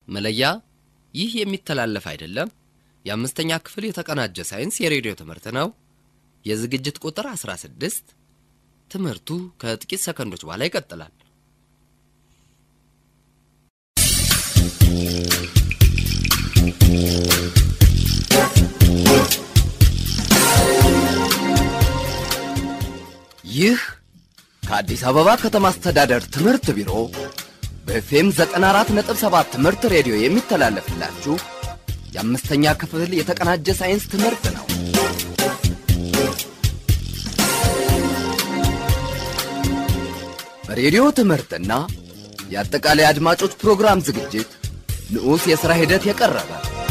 መለያ ይህ የሚተላለፍ አይደለም። የአምስተኛ ክፍል የተቀናጀ ሳይንስ የሬዲዮ ትምህርት ነው። የዝግጅት ቁጥር 16። ትምህርቱ ከጥቂት ሰከንዶች በኋላ ይቀጥላል። ይህ ከአዲስ አበባ ከተማ አስተዳደር ትምህርት ቢሮ በኤፍኤም 94.7 ትምህርት ሬዲዮ የሚተላለፍላችሁ የአምስተኛ ክፍል የተቀናጀ ሳይንስ ትምህርት ነው። በሬዲዮ ትምህርትና የአጠቃላይ አድማጮች ፕሮግራም ዝግጅት ንዑስ የሥራ ሂደት የቀረበ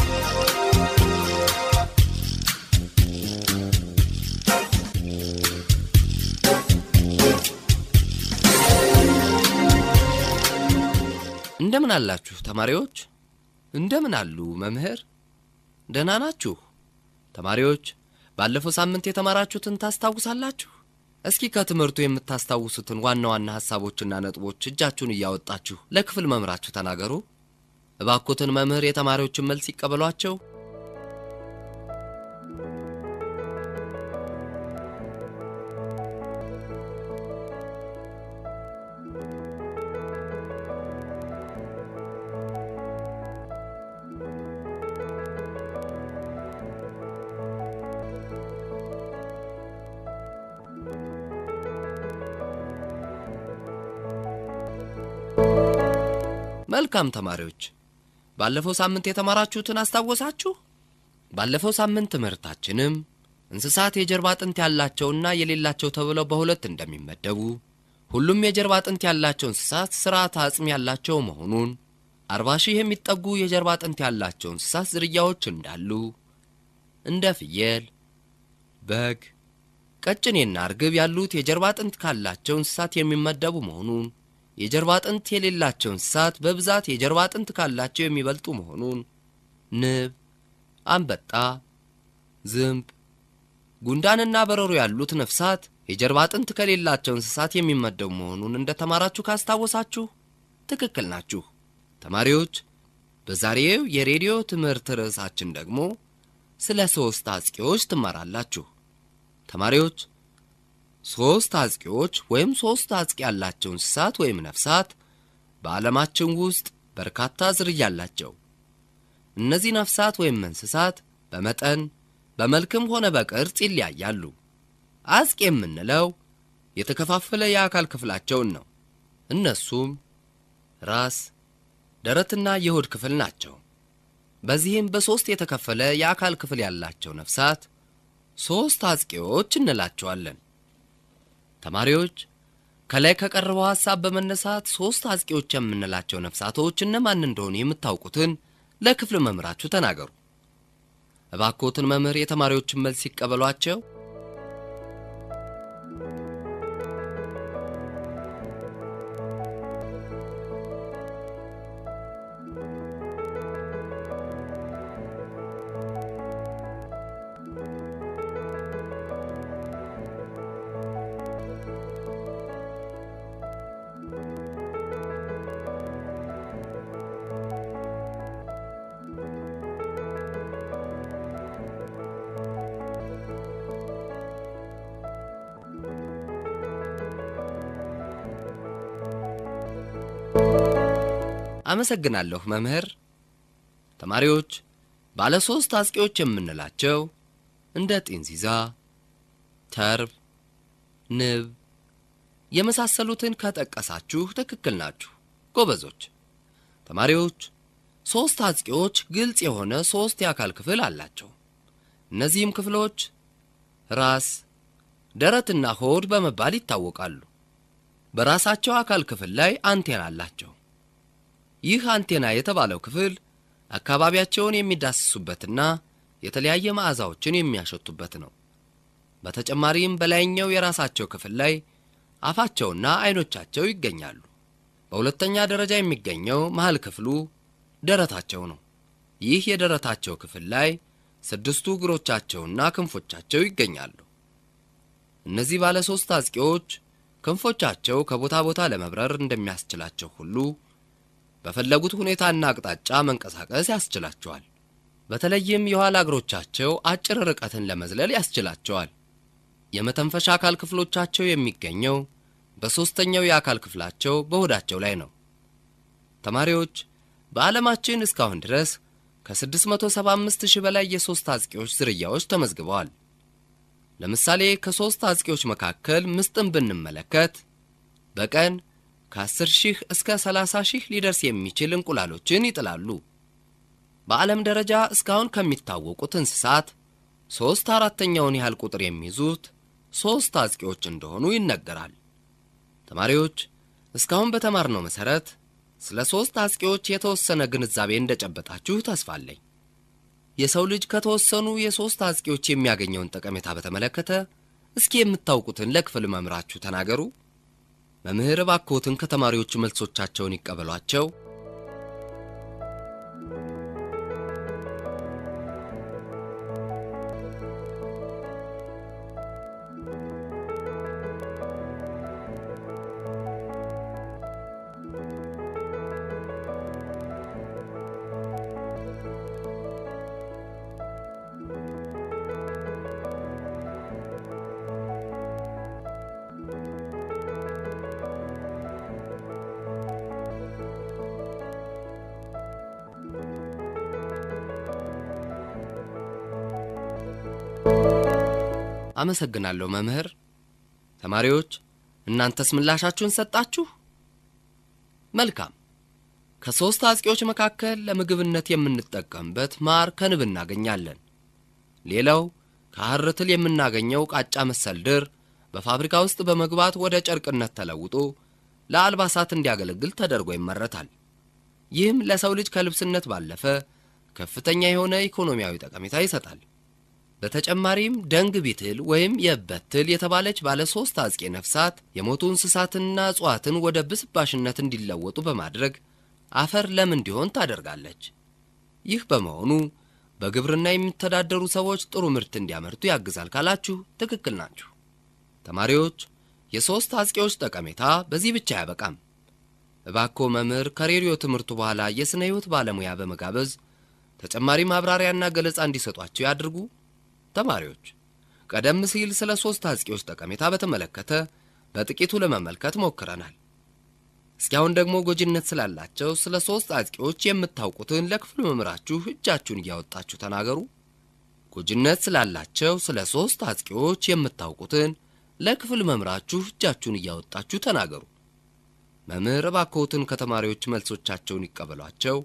እንደምን አላችሁ ተማሪዎች? እንደምን አሉ መምህር? ደህና ናችሁ? ተማሪዎች ባለፈው ሳምንት የተማራችሁትን ታስታውሳላችሁ? እስኪ ከትምህርቱ የምታስታውሱትን ዋና ዋና ሐሳቦችና ነጥቦች እጃችሁን እያወጣችሁ ለክፍል መምህራችሁ ተናገሩ። እባኮትን መምህር የተማሪዎችን መልስ ይቀበሏቸው። መልካም ተማሪዎች፣ ባለፈው ሳምንት የተማራችሁትን አስታወሳችሁ? ባለፈው ሳምንት ትምህርታችንም እንስሳት የጀርባ አጥንት ያላቸውና የሌላቸው ተብለው በሁለት እንደሚመደቡ፣ ሁሉም የጀርባ አጥንት ያላቸው እንስሳት ስርዓተ አጽም ያላቸው መሆኑን፣ አርባ ሺህ የሚጠጉ የጀርባ አጥንት ያላቸው እንስሳት ዝርያዎች እንዳሉ፣ እንደ ፍየል፣ በግ፣ ቀጭኔና እርግብ ያሉት የጀርባ አጥንት ካላቸው እንስሳት የሚመደቡ መሆኑን የጀርባ አጥንት የሌላቸው እንስሳት በብዛት የጀርባ አጥንት ካላቸው የሚበልጡ መሆኑን፣ ንብ፣ አንበጣ፣ ዝንብ፣ ጉንዳንና በረሮ ያሉት ነፍሳት የጀርባ አጥንት ከሌላቸው እንስሳት የሚመደቡ መሆኑን እንደ ተማራችሁ ካስታወሳችሁ ትክክል ናችሁ። ተማሪዎች በዛሬው የሬዲዮ ትምህርት ርዕሳችን ደግሞ ስለ ሦስት አጥቂዎች ትማራላችሁ። ተማሪዎች ሦስት አጥቂዎች ወይም ሦስት አጥቂ ያላቸው እንስሳት ወይም ነፍሳት በዓለማችን ውስጥ በርካታ ዝርያ አላቸው። እነዚህ ነፍሳት ወይም እንስሳት በመጠን በመልክም ሆነ በቅርጽ ይለያያሉ። አጥቂ የምንለው የተከፋፈለ የአካል ክፍላቸውን ነው። እነሱም ራስ፣ ደረትና የሆድ ክፍል ናቸው። በዚህም በሦስት የተከፈለ የአካል ክፍል ያላቸው ነፍሳት ሦስት አጥቂዎች እንላቸዋለን። ተማሪዎች ከላይ ከቀረበው ሐሳብ በመነሳት ሦስት አጥቂዎች የምንላቸው ነፍሳቶች እነማን እንደሆኑ የምታውቁትን ለክፍል መምህራችሁ ተናገሩ። እባክዎትን መምህር የተማሪዎችን መልስ ሲቀበሏቸው። አመሰግናለሁ መምህር። ተማሪዎች ባለ ሦስት አጥቂዎች የምንላቸው እንደ ጢንዚዛ፣ ተርብ፣ ንብ የመሳሰሉትን ከጠቀሳችሁ ትክክል ናችሁ፣ ጎበዞች። ተማሪዎች ሦስት አጥቂዎች ግልጽ የሆነ ሦስት የአካል ክፍል አላቸው። እነዚህም ክፍሎች ራስ፣ ደረትና ሆድ በመባል ይታወቃሉ። በራሳቸው አካል ክፍል ላይ አንቴና አላቸው። ይህ አንቴና የተባለው ክፍል አካባቢያቸውን የሚዳስሱበትና የተለያየ መዓዛዎችን የሚያሸቱበት ነው። በተጨማሪም በላይኛው የራሳቸው ክፍል ላይ አፋቸውና አይኖቻቸው ይገኛሉ። በሁለተኛ ደረጃ የሚገኘው መሃል ክፍሉ ደረታቸው ነው። ይህ የደረታቸው ክፍል ላይ ስድስቱ እግሮቻቸውና ክንፎቻቸው ይገኛሉ። እነዚህ ባለ ሦስት አጥቂዎች ክንፎቻቸው ከቦታ ቦታ ለመብረር እንደሚያስችላቸው ሁሉ በፈለጉት ሁኔታና አቅጣጫ መንቀሳቀስ ያስችላቸዋል። በተለይም የኋላ እግሮቻቸው አጭር ርቀትን ለመዝለል ያስችላቸዋል። የመተንፈሻ አካል ክፍሎቻቸው የሚገኘው በሦስተኛው የአካል ክፍላቸው በሆዳቸው ላይ ነው። ተማሪዎች በዓለማችን እስካሁን ድረስ ከ675 ሺህ በላይ የሦስት አጥቂዎች ዝርያዎች ተመዝግበዋል። ለምሳሌ ከሦስት አጥቂዎች መካከል ምስጥን ብንመለከት በቀን ከ10 ሺህ እስከ 30 ሺህ ሊደርስ የሚችል እንቁላሎችን ይጥላሉ። በዓለም ደረጃ እስካሁን ከሚታወቁት እንስሳት ሦስት አራተኛውን ያህል ቁጥር የሚይዙት ሦስት አጥቂዎች እንደሆኑ ይነገራል። ተማሪዎች እስካሁን በተማርነው መሠረት ስለ ሦስት አጥቂዎች የተወሰነ ግንዛቤ እንደጨበጣችሁ ተስፋ አለኝ። የሰው ልጅ ከተወሰኑ የሦስት አጥቂዎች የሚያገኘውን ጠቀሜታ በተመለከተ እስኪ የምታውቁትን ለክፍል መምህራችሁ ተናገሩ። መምህር እባክዎትን ከተማሪዎቹ መልሶቻቸውን ይቀበሏቸው። አመሰግናለሁ መምህር። ተማሪዎች እናንተስ ምላሻችሁን ሰጣችሁ? መልካም። ከሦስት አጥቂዎች መካከል ለምግብነት የምንጠቀምበት ማር ከንብ እናገኛለን። ሌላው ከሐር ትል የምናገኘው ቃጫ መሰል ድር በፋብሪካ ውስጥ በመግባት ወደ ጨርቅነት ተለውጦ ለአልባሳት እንዲያገለግል ተደርጎ ይመረታል። ይህም ለሰው ልጅ ከልብስነት ባለፈ ከፍተኛ የሆነ ኢኮኖሚያዊ ጠቀሜታ ይሰጣል። በተጨማሪም ደንግ ቢትል ወይም የእበት ትል የተባለች ባለ ሦስት አጥቂ ነፍሳት የሞቱ እንስሳትንና እጽዋትን ወደ ብስባሽነት እንዲለወጡ በማድረግ አፈር ለም እንዲሆን ታደርጋለች። ይህ በመሆኑ በግብርና የሚተዳደሩ ሰዎች ጥሩ ምርት እንዲያመርቱ ያግዛል ካላችሁ ትክክል ናችሁ። ተማሪዎች የሦስት አጥቂዎች ጠቀሜታ በዚህ ብቻ አያበቃም። እባክዎ መምህር ከሬዲዮ ትምህርቱ በኋላ የሥነ ሕይወት ባለሙያ በመጋበዝ ተጨማሪ ማብራሪያና ገለጻ እንዲሰጧቸው ያድርጉ። ተማሪዎች ቀደም ሲል ስለ ሦስት አጥቂዎች ጠቀሜታ በተመለከተ በጥቂቱ ለመመልከት ሞክረናል። እስኪ አሁን ደግሞ ጎጂነት ስላላቸው ስለ ሦስት አጥቂዎች የምታውቁትን ለክፍሉ መምህራችሁ እጃችሁን እያወጣችሁ ተናገሩ። ጎጂነት ስላላቸው ስለ ሦስት አጥቂዎች የምታውቁትን ለክፍል መምህራችሁ እጃችሁን እያወጣችሁ ተናገሩ። መምህር እባክዎትን ከተማሪዎች መልሶቻቸውን ይቀበሏቸው።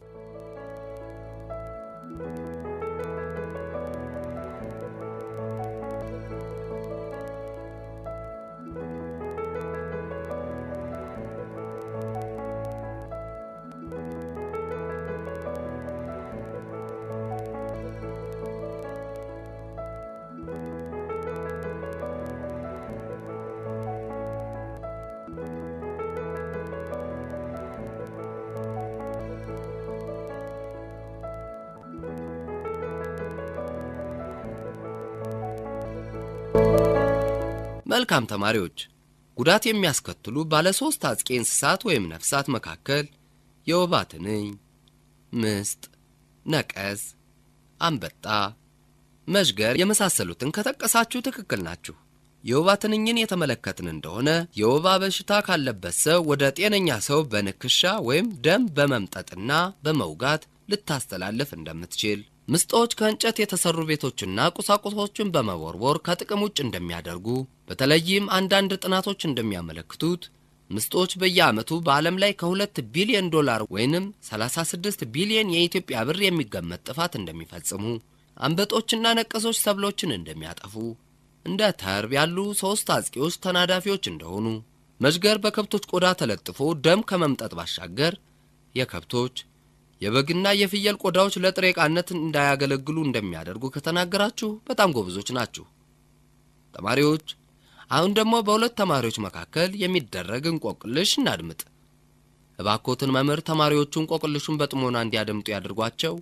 መልካም ተማሪዎች፣ ጉዳት የሚያስከትሉ ባለ ሦስት አጥቂ እንስሳት ወይም ነፍሳት መካከል የወባ ትንኝ፣ ምስጥ፣ ነቀዝ፣ አንበጣ፣ መዥገር የመሳሰሉትን ከጠቀሳችሁ ትክክል ናችሁ። የወባ ትንኝን የተመለከትን እንደሆነ የወባ በሽታ ካለበት ሰው ወደ ጤነኛ ሰው በንክሻ ወይም ደም በመምጠጥና በመውጋት ልታስተላልፍ እንደምትችል ምስጦች ከእንጨት የተሰሩ ቤቶችና ቁሳቁሶችን በመቦርቦር ከጥቅም ውጭ እንደሚያደርጉ በተለይም አንዳንድ ጥናቶች እንደሚያመለክቱት ምስጦች በየዓመቱ በዓለም ላይ ከሁለት ቢሊዮን ዶላር ወይንም 36 ቢሊዮን የኢትዮጵያ ብር የሚገመት ጥፋት እንደሚፈጽሙ፣ አንበጦችና ነቀዞች ሰብሎችን እንደሚያጠፉ፣ እንደ ተርብ ያሉ ሦስት አጥቂዎች ተናዳፊዎች እንደሆኑ፣ መዥገር በከብቶች ቆዳ ተለጥፎ ደም ከመምጠጥ ባሻገር የከብቶች የበግና የፍየል ቆዳዎች ለጥሬ ዕቃነት እንዳያገለግሉ እንደሚያደርጉ ከተናገራችሁ በጣም ጎበዞች ናችሁ። ተማሪዎች አሁን ደግሞ በሁለት ተማሪዎች መካከል የሚደረግ እንቆቅልሽ እናድምጥ። እባኮትን መምህር ተማሪዎቹ እንቆቅልሹን በጥሞና እንዲያደምጡ ያድርጓቸው።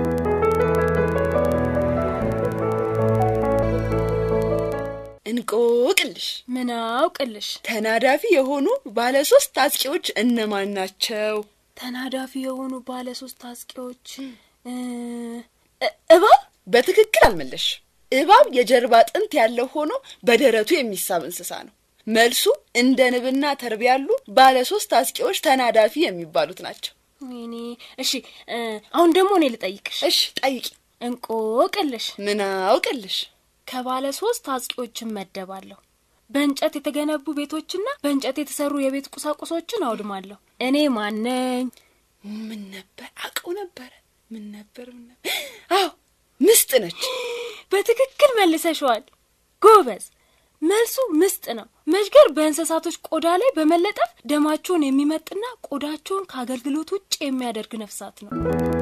እንቆቅልሽ ምን አውቅልሽ? ተናዳፊ የሆኑ ባለ ሶስት አጥቂዎች እነማን ናቸው? ተናዳፊ የሆኑ ባለ ሶስት አጥቂዎች እ፣ እ- እባብ በትክክል አልመለሽ። እባብ የጀርባ አጥንት ያለው ሆኖ በደረቱ የሚሳብ እንስሳ ነው። መልሱ እንደ ንብና ተርብ ያሉ ባለ ሶስት አጥቂዎች ተናዳፊ የሚባሉት ናቸው። ወይኔ እሺ እ፣ አሁን ደግሞ እኔ ልጠይቅሽ እሽ ጠይቂ። እንቆቅልሽ ምን አውቅልሽ? ከባለ ሶስት አጥቂዎች እመደባለሁ በእንጨት የተገነቡ ቤቶችና በእንጨት የተሰሩ የቤት ቁሳቁሶችን አውድማለሁ እኔ ማነኝ ምን ነበር አውቀው ነበረ። ምን ነበር ምን ነበር? አዎ ምስጥ ነች። በትክክል መልሰሸዋል ጎበዝ መልሱ ምስጥ ነው መዥገር በእንስሳቶች ቆዳ ላይ በመለጠፍ ደማቸውን የሚመጥና ቆዳቸውን ከአገልግሎት ውጭ የሚያደርግ ነፍሳት ነው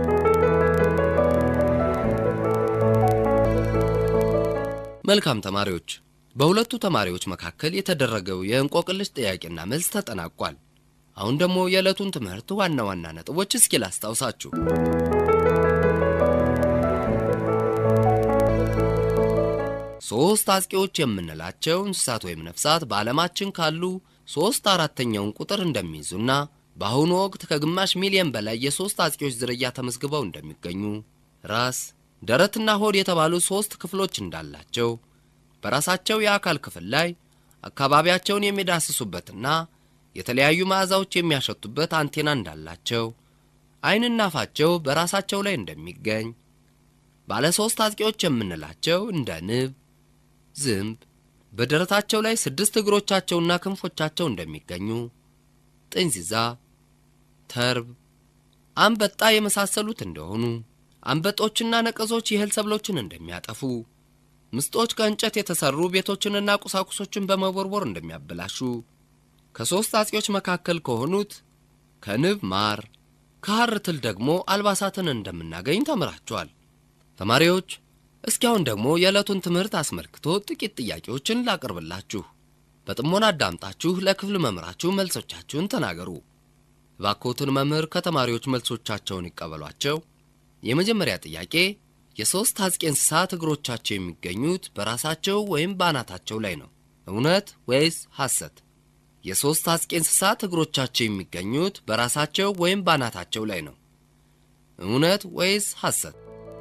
መልካም ተማሪዎች፣ በሁለቱ ተማሪዎች መካከል የተደረገው የእንቆቅልሽ ጥያቄና መልስ ተጠናቋል። አሁን ደግሞ የዕለቱን ትምህርት ዋና ዋና ነጥቦች እስኪ ላስታውሳችሁ። ሦስት አጥቂዎች የምንላቸው እንስሳት ወይም ነፍሳት በዓለማችን ካሉ ሦስት አራተኛውን ቁጥር እንደሚይዙና በአሁኑ ወቅት ከግማሽ ሚሊዮን በላይ የሦስት አጥቂዎች ዝርያ ተመዝግበው እንደሚገኙ ራስ፣ ደረትና ሆድ የተባሉ ሦስት ክፍሎች እንዳላቸው በራሳቸው የአካል ክፍል ላይ አካባቢያቸውን የሚዳስሱበትና የተለያዩ መዓዛዎች የሚያሸቱበት አንቴና እንዳላቸው ዓይንና አፋቸው በራሳቸው ላይ እንደሚገኝ ባለ ሦስት አጥቂዎች የምንላቸው እንደ ንብ፣ ዝንብ በደረታቸው ላይ ስድስት እግሮቻቸውና ክንፎቻቸው እንደሚገኙ፣ ጥንዚዛ፣ ተርብ፣ አንበጣ የመሳሰሉት እንደሆኑ፣ አንበጦችና ነቀዞች የእህል ሰብሎችን እንደሚያጠፉ፣ ምስጦች ከእንጨት የተሰሩ ቤቶችንና ቁሳቁሶችን በመቦርቦር እንደሚያበላሹ፣ ከሦስት አጥቂዎች መካከል ከሆኑት ከንብ ማር፣ ከሐር ትል ደግሞ አልባሳትን እንደምናገኝ ተምራችኋል። ተማሪዎች እስኪ አሁን ደግሞ የዕለቱን ትምህርት አስመልክቶ ጥቂት ጥያቄዎችን ላቅርብላችሁ። በጥሞና አዳምጣችሁ ለክፍል መምህራችሁ መልሶቻችሁን ተናገሩ። እባክዎትን መምህር ከተማሪዎች መልሶቻቸውን ይቀበሏቸው። የመጀመሪያ ጥያቄ የሦስት አጥቂ እንስሳት እግሮቻቸው የሚገኙት በራሳቸው ወይም በአናታቸው ላይ ነው። እውነት ወይስ ሐሰት? የሦስት አጥቂ እንስሳት እግሮቻቸው የሚገኙት በራሳቸው ወይም በአናታቸው ላይ ነው። እውነት ወይስ ሐሰት?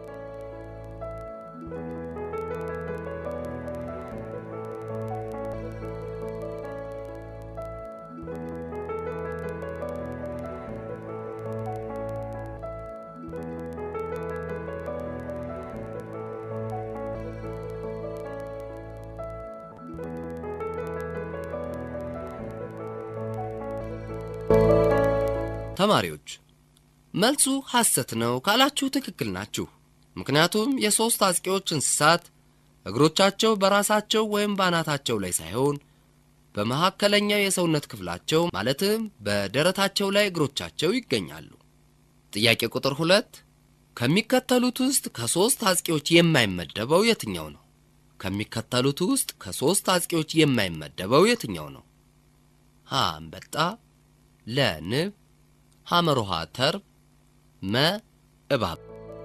ተማሪዎች መልሱ ሐሰት ነው ካላችሁ ትክክል ናችሁ። ምክንያቱም የሦስት አጥቂዎች እንስሳት እግሮቻቸው በራሳቸው ወይም በአናታቸው ላይ ሳይሆን በመካከለኛው የሰውነት ክፍላቸው ማለትም በደረታቸው ላይ እግሮቻቸው ይገኛሉ። ጥያቄ ቁጥር ሁለት ከሚከተሉት ውስጥ ከሦስት አጥቂዎች የማይመደበው የትኛው ነው? ከሚከተሉት ውስጥ ከሦስት አጥቂዎች የማይመደበው የትኛው ነው? ሀ አንበጣ፣ ለ ንብ፣ ሐመሮሃ ተርብ፣ መ እባብ።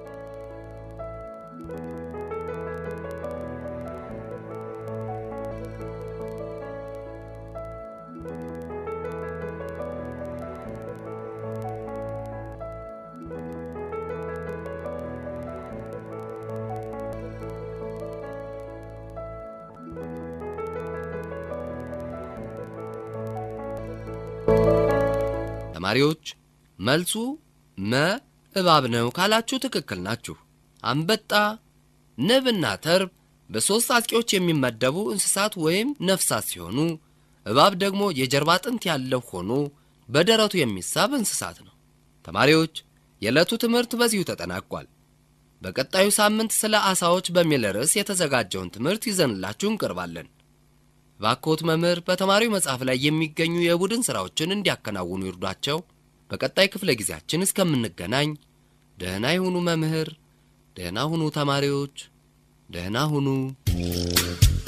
ተማሪዎች መልሱ መ እባብ ነው ካላችሁ ትክክል ናችሁ። አንበጣ፣ ንብና ተርብ በሦስት አጥቂዎች የሚመደቡ እንስሳት ወይም ነፍሳት ሲሆኑ እባብ ደግሞ የጀርባ አጥንት ያለው ሆኖ በደረቱ የሚሳብ እንስሳት ነው። ተማሪዎች የዕለቱ ትምህርት በዚሁ ተጠናቋል። በቀጣዩ ሳምንት ስለ ዓሣዎች በሚል ርዕስ የተዘጋጀውን ትምህርት ይዘንላችሁ እንቀርባለን። ባኮት መምህር በተማሪው መጽሐፍ ላይ የሚገኙ የቡድን ሥራዎችን እንዲያከናውኑ ይርዷቸው። በቀጣይ ክፍለ ጊዜያችን እስከምንገናኝ ደህና ይሁኑ መምህር፣ ደህና ሁኑ ተማሪዎች፣ ደህና ሁኑ።